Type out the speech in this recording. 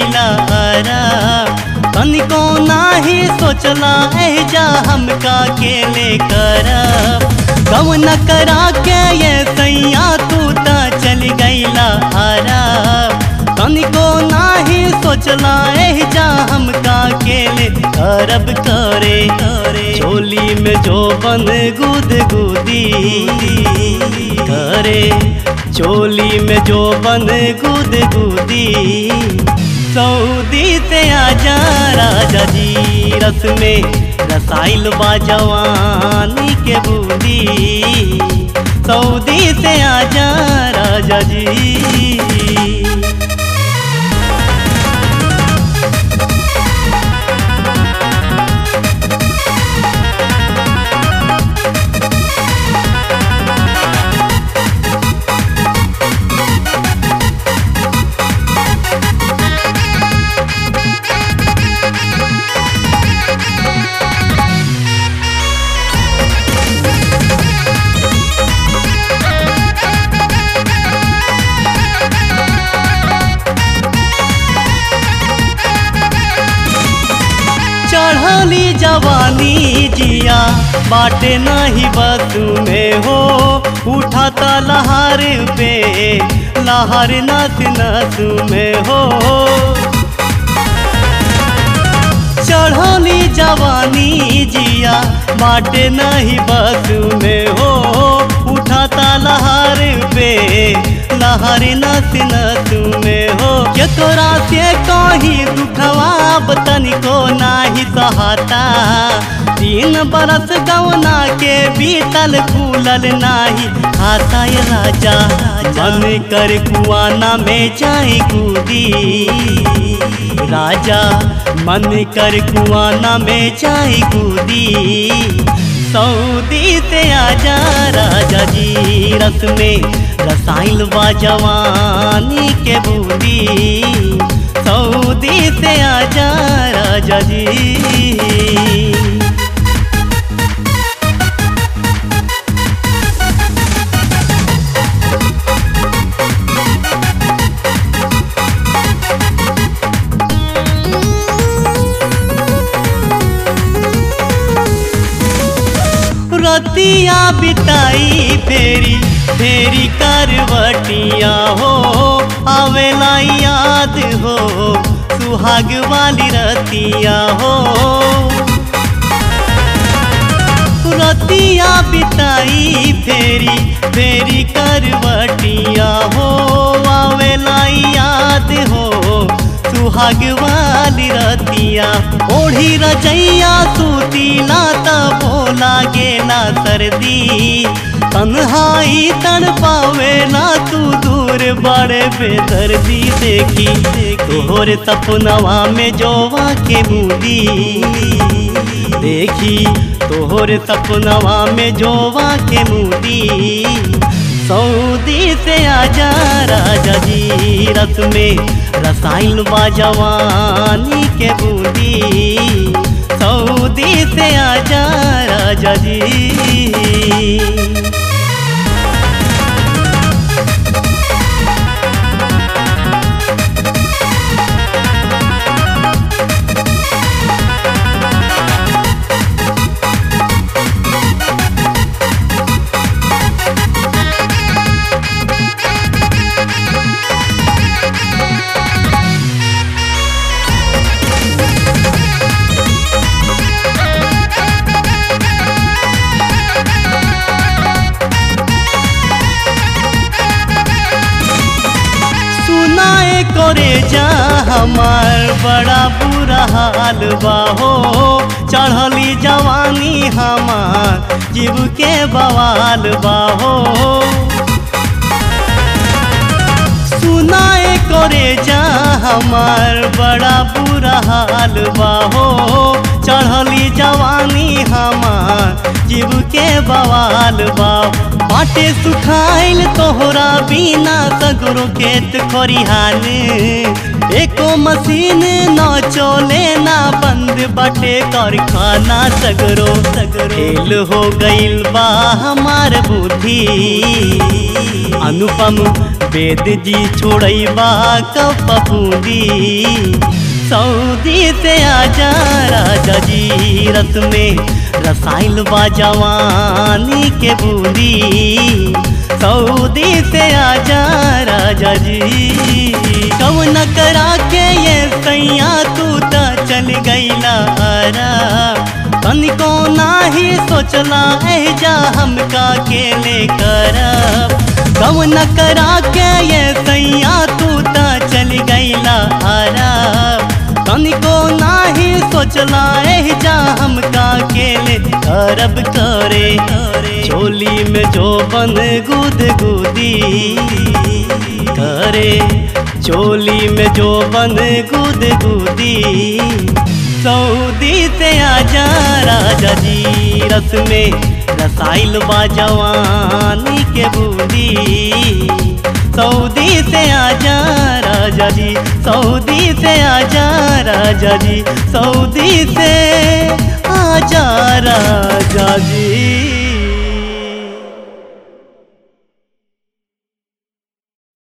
गईला हरा तनिको नाही सोचला एजा हमका के ले करब कम न करा के ये सैया तू त चल गईला हरा तनिको नाही सोचला एजा हमका के ले करब करे करे चोली में जो बन गुद गुदी करे चोली में जो बन गुद गुदी सऊदी से आजा राजा जी रस में रसाइल बा जवानी के बूंदी सऊदी से आजा राजा जी चढ़ली जवानी जिया बाटे नहीं बस में हो उठाता लहार पे लहार नस नस में हो चढ़ली जवानी जिया बाटे नहीं बस में हो उठाता लहार पे लहर नस नस में हो केतोरा से कहीं दुखवा तनिको नाही सहाता तीन बरस गवना के बीतल खुलल नाही खाता ये राजा मन कर कुआना में जाए कूदी राजा मन कर कुआना में जाए कूदी सऊदी से आजा राजा जी रस में रसाइल बा जवानी के बूंदी सऊदी से आजा राजा जी रतिया बिताई फेरी फेरी करवटिया हो आवेला याद हो सुहाग वाली रतिया हो रतिया बिताई फेरी फेरी करवटिया हो आवेला याद हो सुहाग वाली रतिया ओढ़ी रजैया सूतीला त बोला गेला सर्दी तन्हाई तन पावेला तू दूर बड़े बेदर्दी देखी तोहर सपनवा में जोवा के बूंदी देखी तोहर सपनवा में जोवा के मूदी सऊदी से आजा राजा जी रस में रसाइल बा जवानी के बूंदी सऊदी से आजा राजा जी सुनाए करे जा हमार बड़ा बुरा हाल बा हो चढ़ली जवानी हमार जीव के बवाल बा हो सुनाए करे जा हमार बड़ा बुरा हाल बा हो चढ़ली जवानी हमार जीव के बवाल बा बाटे सुखाइल तोहरा बिना सगरो खेत खरिहान एको मशीन न चले ना बंद बाटे कारखाना सगरो सगरो फेल हो गइल बा हमार बुद्धि अनुपम वेद जी छोड़ैबा कप बूंदी सऊदी से आजा राजा जी रस में रसाइल बा जवानी के बूंदी सऊदी से आजा राजा जी कवन करा के ये सैया तू त चल गईला आरा तनिको नाही सोचला एजा हमका के ले करब कवन करा के ये सैया तू त चल गईला आरा तनिको नाही सोचला एजा हमका के ले करब करे चोली में जो बन गुद गुदी करे चोली में जो बन गुद गुदी सऊदी से आजा राजा जी रस में रसाइल बा जवानी के बूंदी सऊदी से आजा राजा जी सऊदी से आजा राजा जी सऊदी से आजा राजा जी